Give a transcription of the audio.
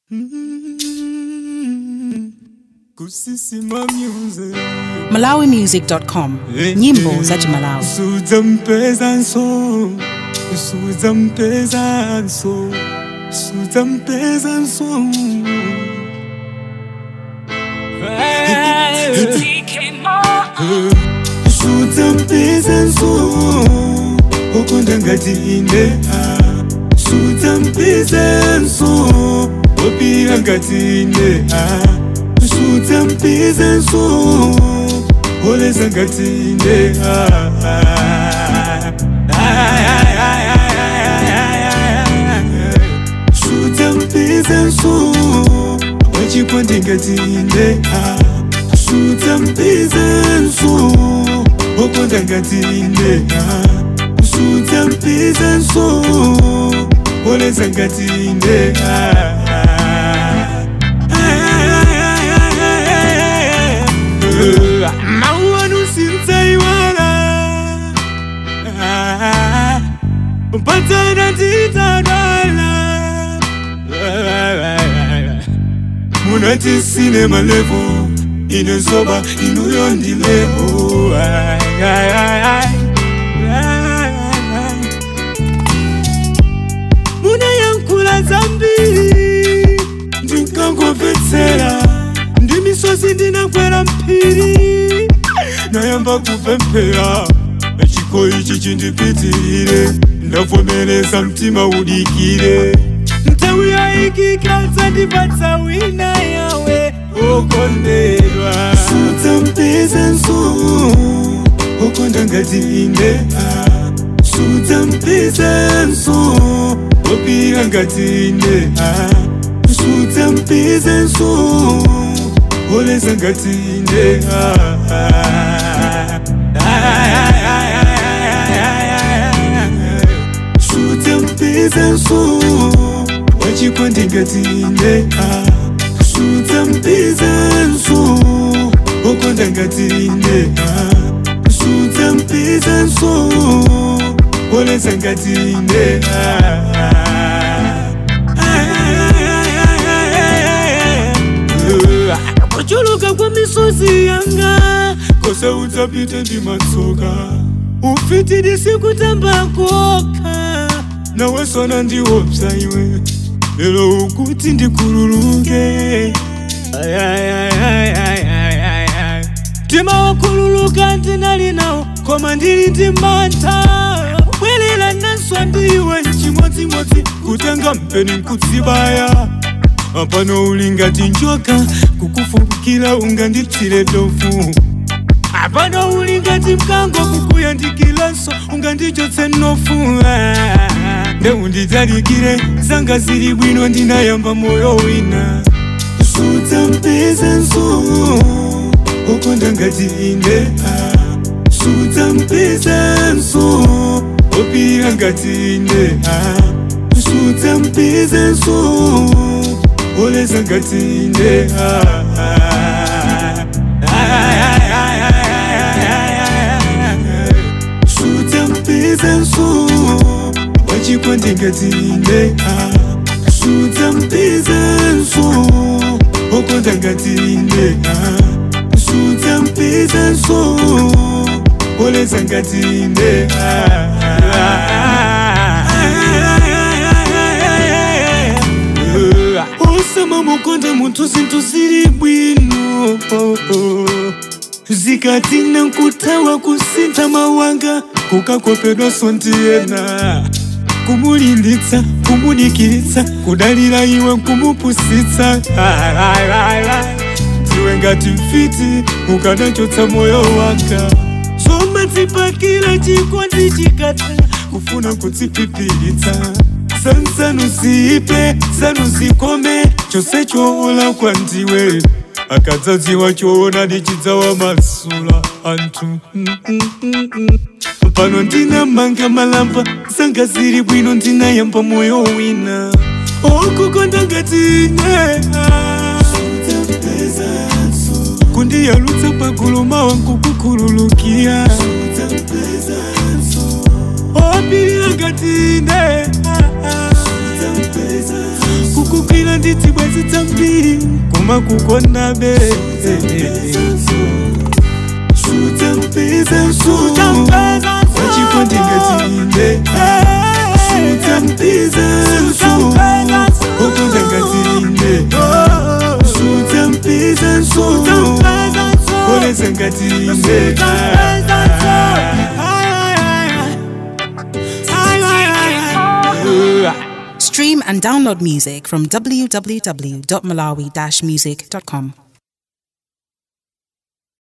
kusisima music malawimusic.com nyimbo za chimalawi suza mpeza nso suza mpeza nso suza mpeza nso suza mpeza nso okonda ngati ine ah. suza mpeza nso opira ngati ine ah. suza mpeza nso oleza ngati ine ah, ah. Ay, ay, ay, ay, ay, ay, ay, ay. suza mpeza nso wachikwandi ngati ine ah. suza mpeza nso okonda ngati ine ah. suza mpeza nso oleza ngati ine ah, ah. Ay, ay, ay, ay, ay, ay, ay. mauanu sintsaiwala mpatana titadala munati sine malevo inezoba inuyo ndilevo Ay, ay, ay, ay. Ay, ay. muna yankula zambiri ndinkangomvetsera ndi misozi ndinakwera mphiri nayamba kupemphera chiko ichi chindipitirire ndavomereza mtima udikire nthawi yayikikadza ndipatsa wina yawe okondedwa sudza mpeza nso okonda ngati ine ah. sudza mpeza nso opira ngati ine ah. sudza mpeza nso oleza ngati ine ah, ah. Ay, ay, ay, ay, ay, ay, ay, ay. sudza mpeza nso wachikwandi ngati ine ah. sudza mpeza nso okonda ngati ine ah. sudza mpeza nso oleza ngati ine ah, ah. Ay, ay, ay, ay, ay, ay, ay, ay. kuchuluka kwa misozi yanga kose udzapite ndi matsoka ufiti disikutamba koka nawe sona ndiwopsa iwe lero ukuti ndikululuke Ay, ay, ay, ay, ay, ay, ay, ay. mtima wakululuka ndinali nawo koma ndili ndi mantha bwerera nanswa ndiwe chimodzimodzi kutenga mpeni nkudzibaya apano uli ngati njoka kukufukira ungandipsire tofu apano uli ngati mkango kukuyandikiranso ungandichotse nofu Ah, nde undidzalikire zanga zili bwino ndinayamba moyo wina sudza mpeza nso okonda ngati ine ah. sudza mpeza nso opira ngati ine ah. sudza mpeza nso oleza ngati ine ah, ah. Ay, ay, ay, ay, ay, ay, ay, ay. sudza mpeza nso wachikwandi ngati ine ah. sudza mpeza nso okonda ngati ine ah. sudza mpeza nso oleza ngati ine ah, ah. Ay, ay, ay, ay, ay, ay, ay. osama mukonda munthu zinthu zili bwino zikati nankuthawa kusintha mawanga kukakopedwaso ndiyena kumulinditsa kumudikiritsa kudalira iwe kumupusitsa ndiwe ngati mfiti ukanachotsa moyo wanga somadzipakira chikondi chikata kufuna kudzipipiritsa sansanu ziipe sanu zikome chose choola kwa ndiwe akadzadziwa choona ndichidzawa masula anthu Mm, mm, mm, mm. pano ndinamanga malamba zanga zili bwino ndinayamba moyo wina okukonda ngati ine kundiyalutsa pagulu mawa nkukukhululukia opirira ngati ine kukwila nditi bwezi tambiri kuma kukonabe sutampeza nsu wachikondi ngatilinde sutampeza nsu okonda ngatilinde sutampeza nsu oleza ngatilinde Stream and download music from www.malawi-music.com.